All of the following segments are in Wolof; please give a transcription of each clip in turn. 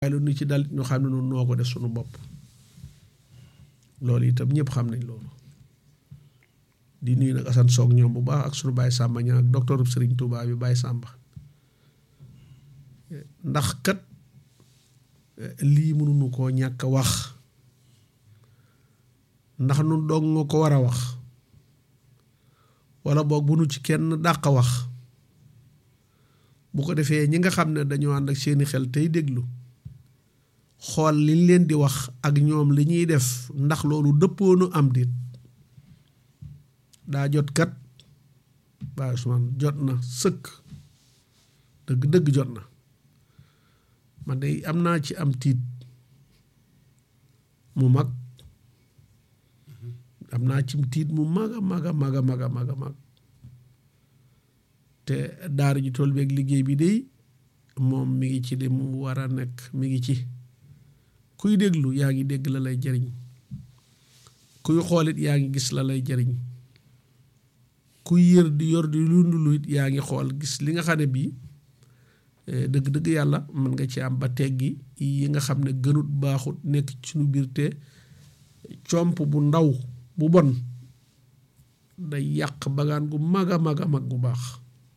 waaye lu nu ci dal ñu xam ne noonu noo ko def suñu bopp loolu itam ñëpp xam nañ loolu di nuyu nag Assane Soog ñoom bu baax ak suñu Baye Samba ñaa ak docteur Serigne Touba bi Baye Samba ndax kat lii mënuñu koo ñàkk a wax ndax nu doog nga ko war a wax wala boog bu nu ci kenn dàq wax bu ko defee ñi nga xam ne dañoo ànd ak seeni xel tey déglu xool liñ leen di wax ak ñoom li ñuy def ndax loolu dëppoonu am dit daa jot kat Baye Ousmane jot na sëkk dëgg dëgg jot na man de am naa ci am tiit mu mag am naa ci tiit mu mag a mag a mag a mag a mag a mag te daara ji tool beeg liggéey bi de moom mi ngi ci li mu war a nekk mi ngi ci kuy déglu yaa ngi dégg la lay jariñ kuy xoolit yaa ngi gis la lay jariñ kuy yër di yor di lundulu it yaa ngi xool gis li nga xam ne bii dëgg-dëgg yàlla mën nga ci am ba teggi yi nga xam ne gënut baaxut nekk ci suñu biir te comp bu ndaw bu bon day yàq bagaan gu mag a mag a mag bu baax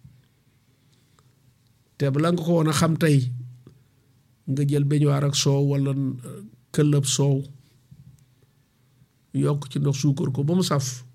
te bala nga ko woon a xam tey nga jël beñuwaar ak soow wala këllëb soow yokk ci ndox suukar ko ba mu saf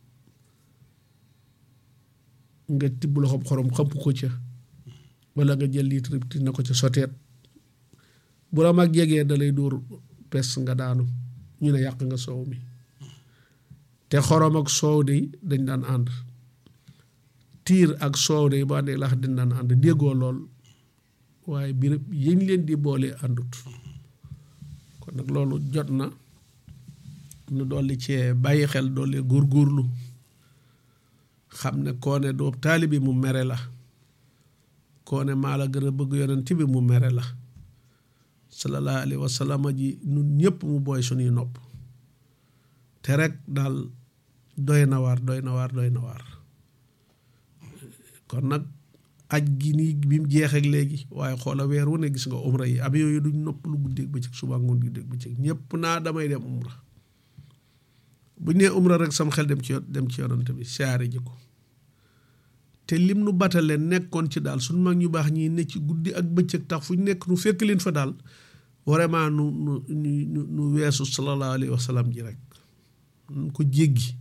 nga tibb loxob xorom xëpp ko ca wala nga jël litre ti na ko ca soteet bu la mag jegee da lay dóor pes nga daanu ñu ne yàq nga soow mi te xorom ak soow de dañ daan ànd tiir ak soow de ba àndee lax dañ daan ànd déggoo lool waaye birëb yéñ leen di boole àndut kon nag loolu jot na nu dolli cee bàyyi xel dolli góorgóorlu xam ne koo ne doo taalibi mu mere la koo ne maa la gën a bëgg yonent bi mu mere la sallallahu alayhi wa sallam ji nun ñëpp mu booy suñuy nopp te rek daal doy na waar doy na waar doy na waar kon nag aj gi nii bi mu jeexeek léegi waaye xoola weer wu ne gis nga umra yi ab yooyu duñ nopp lu guddeeg bëccëg suba ngoon guddeeg bëccëg ñëpp naa damay dem umra bu ñu nee umra rek sama xel dem ci dem ci yonante bi siyaare ji ko te lim nu batale nekkoon ci daal suñu mag ñu baax ñi ne ci guddi ak bëccëg tax fu ñu nekk nu fekk leen fa daal vraiment nu nu nu nu weesu sallallahu alayhi wa sallam ji rek nu ko jéggi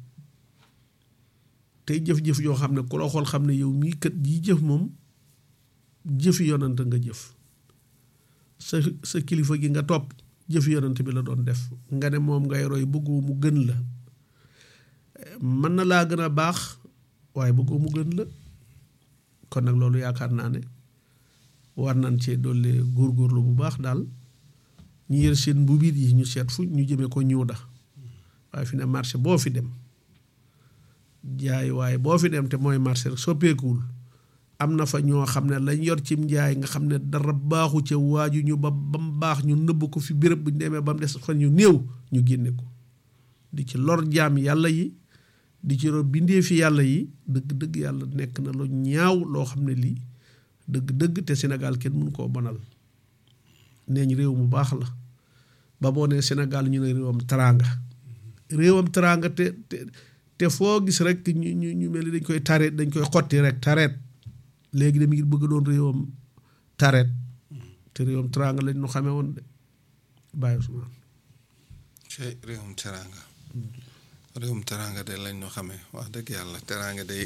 tey jëf-jëf yoo xam ne ku la xool xam ne yow mii kat yi jëf moom jëfi yonante nga jëf sa sa kilifa gi nga topp jëfi yonante bi la doon def nga ne moom ngay roy bëggoo mu gën la mën na laa gën a baax waaye bëggoo mu gën la kon nag loolu yaakaar naa ne war nañ cee dolli góorgóorlu bu baax daal ñu yër seen mbubiit yi ñu seet fu ñu jëmee ko ñëw da waaye fi ne marché boo fi dem jaay waaye boo fi dem te mooy marché rek soppeekuwul am na fa ñoo xam ne lañ yor cim njaay nga xam ne dara baaxu ca waaju ñu ba ba mu baax ñu nëbb ko fi béréb bu ñu demee ba mu des fan ñu néew ñu génne ko di ci lor jaam yàlla yi di ci lor bindee fi yàlla yi dëgg-dëgg yàlla nekk na lu ñaaw loo xam ne lii dëgg-dëgg te Sénégal kenn mënu koo bonal neeñ réew mu baax la ba boo nee Sénégal ñu ne réewam teraanga réewam teraanga te te te foo gis rek ñu ñu ñu mel ni dañ koy tareet dañ koy xotti rek tareet léegi de mi ngi bëgg doon réewam tareet te réewam teraanga lañ ñu xamee woon de bàyyi Ousmane. ci réewum teraanga. réewum teraanga de lañ ñu xamee wax dëgg yàlla teraanga de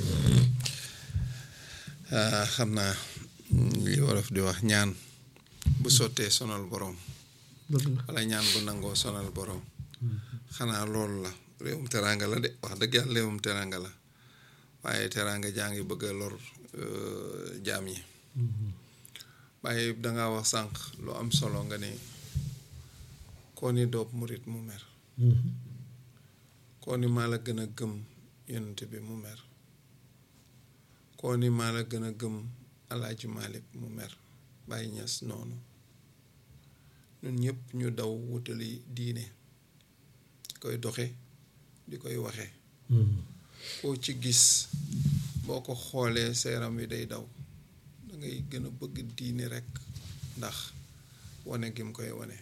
xam naa li wolof di wax ñaan bu sottee sonal boroom. wala ñaan bu nangoo sonal boroom. xanaa loolu la. réewum teraanga la de wax dëgg yàlla réewum teraanga la waaye teraanga jaa ngi bëgg a lor jaam yi waaye danga wax sànq lu am solo nga ne koo ni doob murit mu mer koo ni maa la gën a gëm yonent bi mu mer koo ni maa la gën a gëm alaaji Malik mu mer bàyyi ñas noonu ñun ñëpp ñu daw wutali diine koy doxe di koy waxe koo ci gis boo ko xoolee seeram wi day daw da ngay gën a bëgg diine rekk ndax wane gi mu koy wane